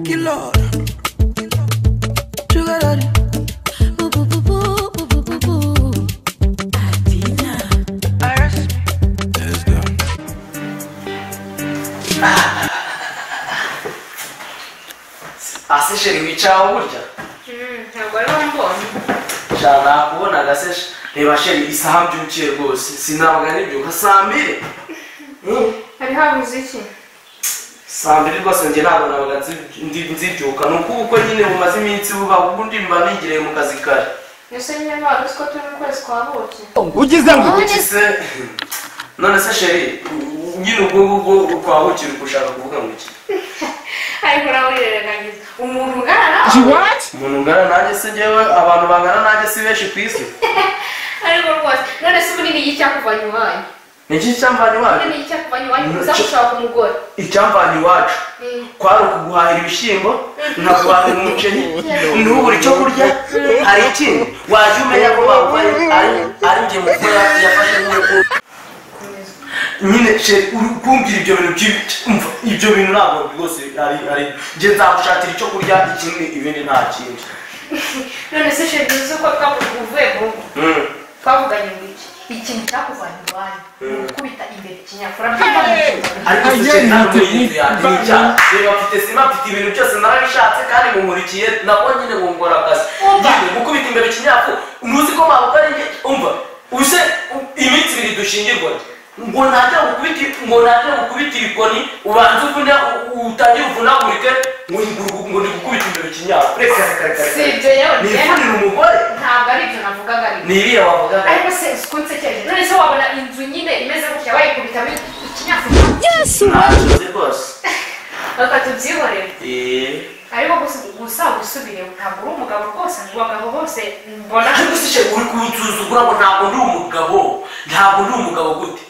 you, Lord. Sugar daddy. Boo, boo, boo, boo, boo, boo, boo, boo. Adina. Let's go. asesheri wicaho burya ntabwo ariho mbonye shana kubona agaseshi reba sheri isaha mbyukiye rwose sinabwa n'ibyuka saa mbiri Hmm? hari habuze iki saa mbiri rwose njye ntabwo nabaga nzi- ndi- nzibyuka ni ukuba uko nyine bumaze iminsi buba ubundi mba nigiriye mu kazi kare ese nyine ntabwo uzi ko turi mu kwezi kwa buki Kuki se none se sheri u- nyine ubwo ngubwo twahukira ugushaka kuvuga ngo iki ariko nawe urirengagiza umuntu ungana She nawe what? umuntu ungana nanjye se njyewe abantu bangana nanjye si benshi ku isi ariko rwose none se ubu nini y'icyakuvanye iwanyu ni iki cyamvanye ubu iwacu nini y'icyakuvanye iwanyu uza gushaka umugore icyamvanye iwacu Mm. kwari ukuguhahira ibishyimbo nkaguhahira umuceri ntubure icyo kurya hari ikindi wajya umenya ko baguhaye ari ari njye mukuru yafashe nk'uko nyine sheri uri kumbwira ibyo bintu by'ibiti umva ibyo bintu ntabwo rwose ari ari njye nzagushakira icyo kurya ikindi ibindi nta kindi none se sheri uzi ko twavuga uvuye mu ngo Mm. twavuganye ngo iki ikintu cyakuvanye iwanyu ni ugukubita imbere ikinyakura by'abantu ariko se sheri nta n'umurinzi yanjye ni icyaha reba mfite sima mfite ibintu byose narabishatse kandi mumurikiye nabwo nyine ngo ngora akazi Umva. nyine gukubita imbere ikinyafu ntuzi ko bavuga ari njye umva use u- iminsi ibiri dushingirwa ngo ntajya gukubita ngo ntajya gukubita ibikoni ubanze uvuna u- utangire uvunagurike ngo ngo- ngo ndigukubite imbere ikinyafu reka reka reka si reka ibyo yewe ni njyewe ivunira umugore ntabwo ari ibyo navugaga ari ni iriya wavuga ariko se uzi ko nsekeje none se wabona inzu nyine imeze gutya bayikubitamo ikinyakura ntacuze rwose reka tubyihorere eee ariko gusa gusa gusubireho ntabwo uri umugabo rwose ngo abagabo bose mbona ariko se sheri uri kunsuzugura ngo ntabwo ndi umugabo ntabwo ndi umugabo gute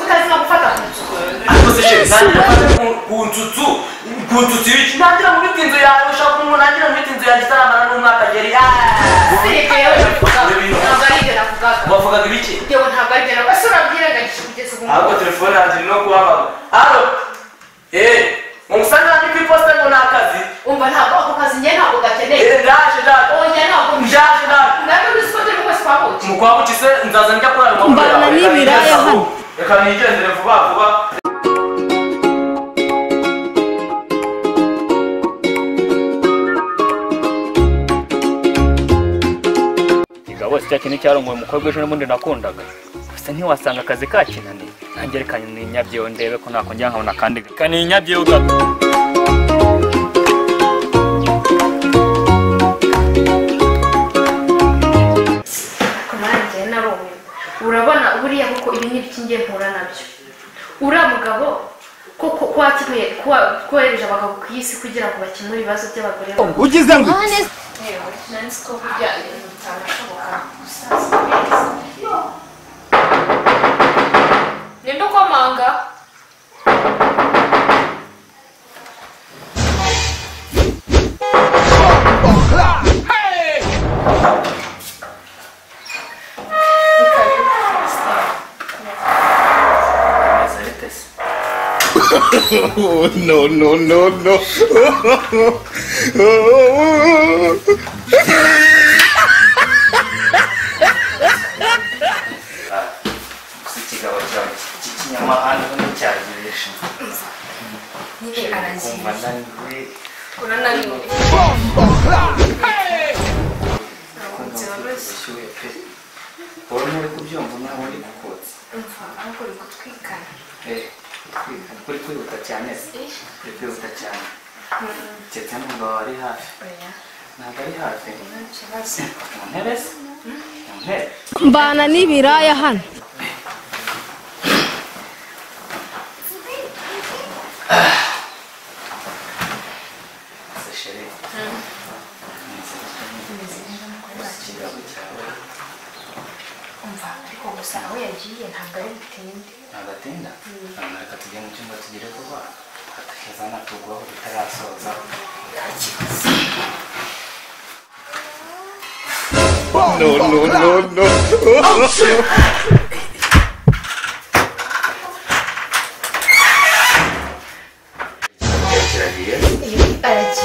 utazi no gufata ku nzu ariko se sheri ntangira ku- ku nsutsu ku nsutsu ibiki ntangira muri tinzu yawe ushaka umuntu nangira muri tinzu yanjye itaramara n'umwaka ngeri si ibyo yewe navugaga ntabwo ari ibyo navugaga wavugaga ibiki yewe ntabwo ari ibyo navugaga ese urabyirengagije kugeza ubu ngubu ahubwo telefone yanjye irimo kubabaza alo eee umusanga ndi ku iposita ngo ni akazi umva ntabwo ako kazi njye ntabwo gakeneye eee ndaje ndaje onye ntabwo mbishaka ndaje ndaje ntabwo uzi ko turi mu kwezi kwa buki mu kwa buki se nzaza njya kurara mu Mbana yawe, reka n'ibiraya nigendere hano. reka nigendere vuba vuba Igabo cya kintu cyarongoye umukobwa ejo n'ubundi nakundaga gusa ntiwasanga akazi kakinaniye nanjye reka ninyabyeho ndebe ko nakongera nkabona akandi reka ninyabyeho gato ku nanjye narumiwe urabona buriya kuko ibi ni iby'ingiye mpura nabyo uriya mugabo ko ko- ko wakemuye ko wa- kohereje abagabo ku isi kugira ngo bakemure ibibazo by'abagore babo Ugize ngo Honest. Yewe, nari nzi ko burya ibintu bitabashoboka gusaza neza ninde ukomanga Oh, no, no, no, no. gusa ikigabo cyawe cy'ikinyamahanga nticyagiresha nyine aragiye kumva ndaniwe urananiwe ntabwo byoroshye ubushyuhe pe wowe nturi kubyumva nawe uri gukotsa umva ahubwo uri gutwikana Eh, kwiruka- uri kwihuta cyane se Eh, uri kwihuta cyane keretse n'umugabo ari hafi oya, ntabwo ari hafi nta kibazo mu ntebe se mu ntebe Mbana n'ibiraya hano. se sheri ikigabo cyawe umva ariko gusa aho yagiye ntabwo ari butinde ntabwo atinda ntabwo reka tujye mu cyumba tugere vuba hatakiza natugwaho bitarasoza No, no, no, no. kirakirahiye Iyo- aragiye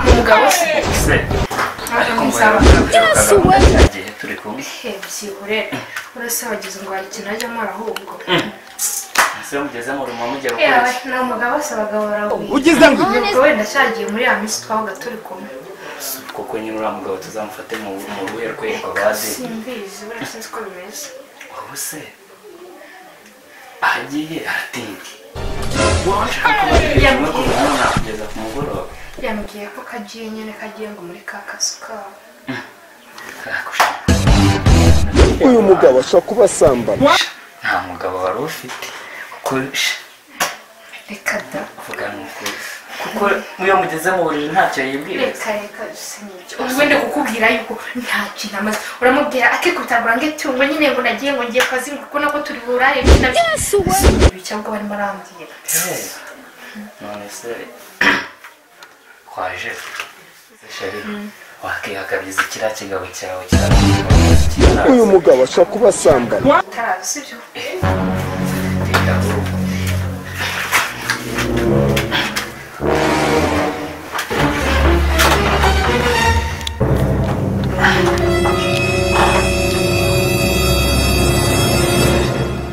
umugabo se se ntabwo kumva nzaba yarukaga cya gihe turi kumwe hebyihure urasabagiza ngo hari ikintu ajya amara ahubwo ese mugezemo urimo mujya gukora yewe iki ni umugabo se abagabo barawubiye ugize ngo ubwo wenda cyagiye muri ya minsi twabaga turi kumwe kuko nyine uriya mugabo tuzamufate mu mu ruhe rwego bazi simbizi buriya sinzi uko bimeze wowe se ahagiye haratinda wowe nshaka kumenya kumwe ku mwana nakugeza ku mugoroba yambwiye ko kagiye nyine kagiye ngo muri ka kazu kabo kakushaka uyu mugabo ashobora kuba asambana nta mugabo wari ufite kuko sh, reka da vugana ukuri kuko iyo mugeze mu buriri ntacyo yibwiriza reka reka sinibyo ubwo ndi kukubwira yuko nta kintu amaze uramubwira akikubita burangeti ngo nyine ngo nagiye ngo ngiye kazi ngo kuko nako turi burare ibi cyangwa barimo arambwira Eh, none se kwaje se sheri wakihakabyiza kiriya kigabo cyawe kirara uyu mugabo ashobora kuba asambana utarazi sibyo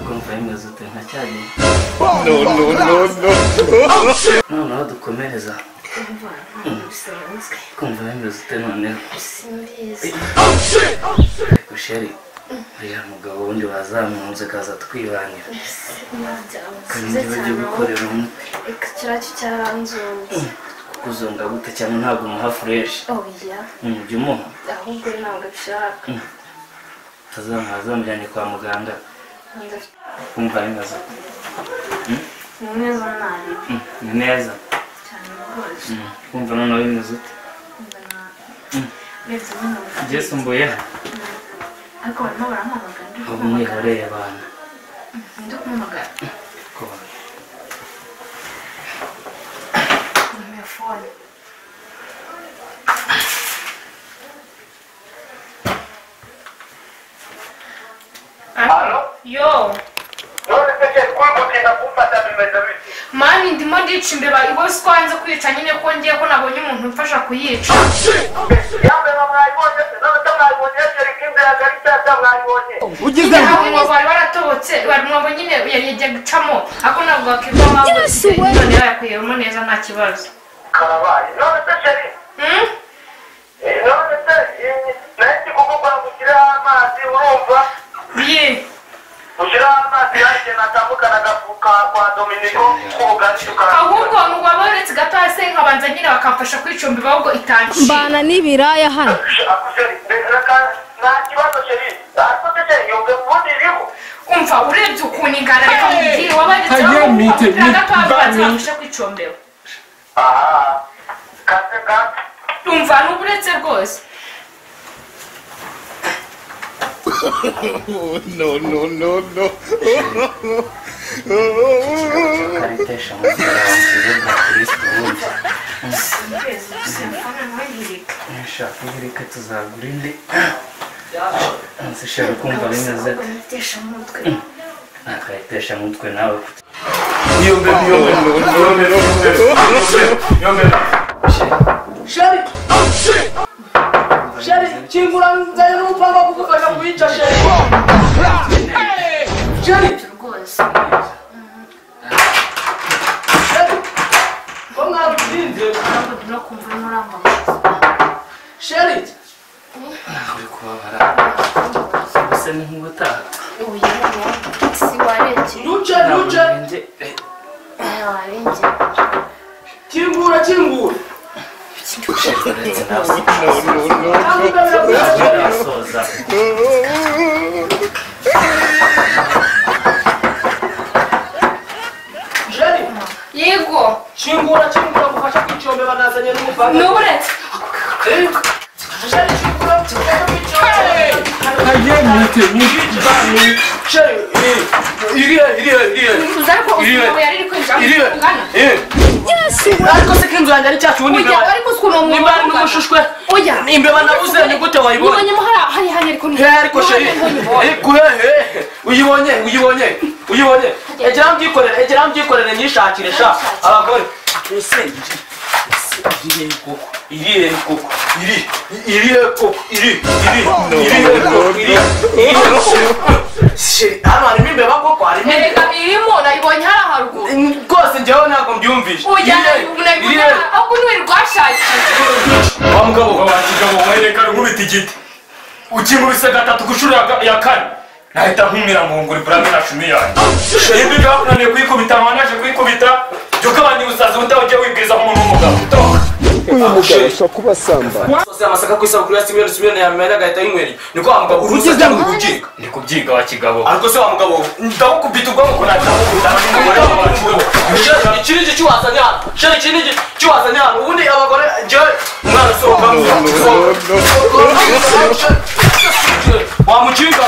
kumva bimeze ute ntacyari no no no no noneho dukomereza kumva bimeze ute noneho simbizi ariko sheri uriya mugabo wundi wazamunze akaza twibanira kandi njyewe ujye gukorera umwe reka kiriya cyo cyaranzuye kuko uzonga gute cyane ntabwo umuha fureshi oya jya umuha ahubwo ntabwo abishaka azamujyanye kwa muganga kumva bimeze ute ni mwiza nabi Mm, ni neza cyane rwose Mm, kumva noneho bimeze ute mwiza nk'umuntu byisumbuye ariko barimo barampamagara ndi ubu mwihoreye abantu ndi kumamagara kubona numero fone yo mani ndimo ndica imbeba iwe si ko hanze kwica nyine ko ngiye ko nabonye umuntu umfasha kuyica ugize ngo ntabwo umwobo wari waratobotse wari umwobo nyine yajya gucamo ariko ntabwo wakirwa wagutse none yakuyemo neza nta kibazo Hmm? Ye. ahubwo ngo aboretse gato hasi nkabanza nyine bakamfasha kwicumba ahubwo itanciye mbana n'ibiraya hano umva urebye ukuntu ingana reka mubwire wabanitseho Ayo, mite, umupira mite, gato hasi bami. bakafasha kwicumbera umva n'uburetse rwose no no no no karitesha muzika wamukize bwa kirisiti wumva nshaka ihirika tuzagura indi nzishaka kumva bimeze ute nta karitesha mutwe nawe iyo mbeba iyo mbeba iyo mbeba iyo mbeba sheri sheri kingura nzanye n'umupanga wo kugufasha kubica sheri sheri rwose sheri ko mwabwirinze ntabwo no kumva n'urambamaze sheri ntawe uri kubabara gusa ni nk'ubutaha uyu nguyu si warengewe ntuce ntabwo ntuce njye warengewe kingura kingura uretse nawe ntabwo ugamije kubica sheri nasoza sheri yego kingura kingura gufasha kwicyombeba nazanye n'umupanga n'uburetse sheri kingura gufasha kwicyombeba sheri iriya iriya iriya uza ariko ukuntu yari iri kwinjira mu iriwe kungana ariko se k'inzu yanjye ari cya kibundi ujya ariko si ukuntu umuntu nimba ari n'umushushwe ujya imbeba nabuze ni gute wayibona ubonyemo hariya hari hano ariko ni he ariko sheri ariko he he uyibonye uyibonye uyibonye egera mbyikorere egera mbyikorere nyishakire sha abagore ese iriye koko iriye koko iri iriye koko iri iri iriye koko iri sheri hano harimo imbeba koko harimo erega imbeba irimo nayibonye hariya haruguru rwose njyewe ntabwo mbyumvise ujyana iriya- nayibonye ahubwo ntiwirwashakiye wa mugabo wa kigabo mwereka rwubita igiti ukinkubise gatatu ku nshuro ya ga- ya kane nahita nkumira mu nguri burame na shumi yanjye sheri mbi bakunaniye kuyikubita wanaje kuyikubita jya ugabanya ubusazi buta ujya wibwiriza nk'umuntu w'umugabo uyu mugabo si kubasamba sose amasaka ku isabukuru ya simiyoni simiyoni yamena agahita yinywereye niko wa mugabo urugize ngo urubyiga ni kubyiga wa kigabo ariko se wa mugabo ndagukubita ubwonko ko ntabwo ikirindi cy'uwazanye hano sheri ikirindi cy'uwazanye hano ubundi abagore njyewe umwana asohoka wamukinga